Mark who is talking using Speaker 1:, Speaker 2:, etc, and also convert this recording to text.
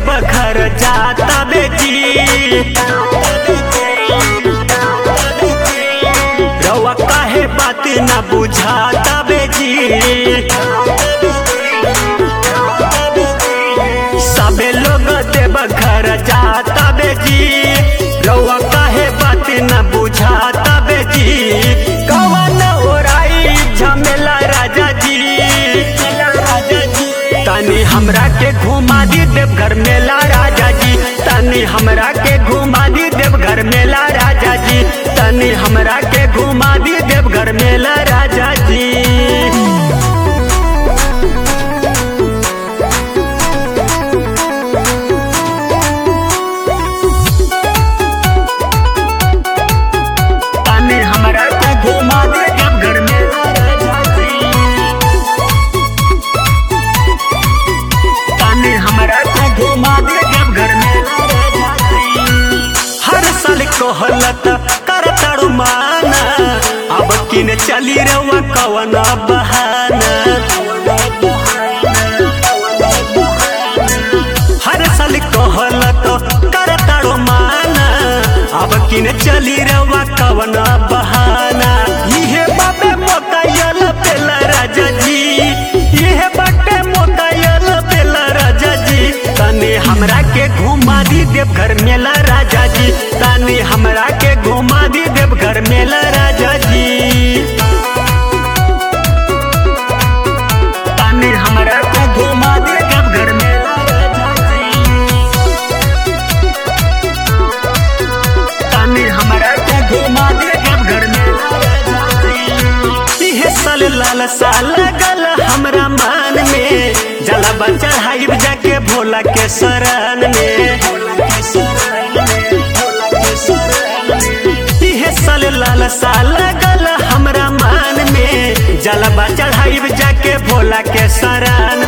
Speaker 1: देव घर जाता बेजी रवा काहे बात न बुझाता बेजी सबे लोग देव घर जाता बेजी रवा काहे बात न बुझाता बेजी कवन ओराई झमेला राजा जी तनी हमरा के घुमा दी देव घर मेला राजा जी तनी हमरा के घुमा दी देव घर मेला राजा जी तनी हमरा के घुमा दी देव घर मेला राजा जी तनी हमरा के घुमा दी देव घर मेला राजा जी तनी हमरा के घुमा दे जब घर में हर साल कहलत कर तारू माना अब किन चली रवा कवन बहाना हर साल कहलत कर तारू माना अब किन चली रवा कवन बहाना इहे बाबे मोकायल पेला राजा जी इहे बाटे मोकायल पेला राजा जी तनी हमरा के घुमा दी देव घर मेला राजा जी तनी हमरा के घुमा दी देव घर मेला राजा जी तनी हमरा के घुमा दी देव घर मेला राजा जी तनी हमरा के घुमा दे जब घर में इहे साल लाल साल गल हमरा मान में जला चढ़ाइब जाके भोला के शरण में इहे साल लाल साल गल हमरा मान में जलबा चढ़ाइब जाके भोला के शरण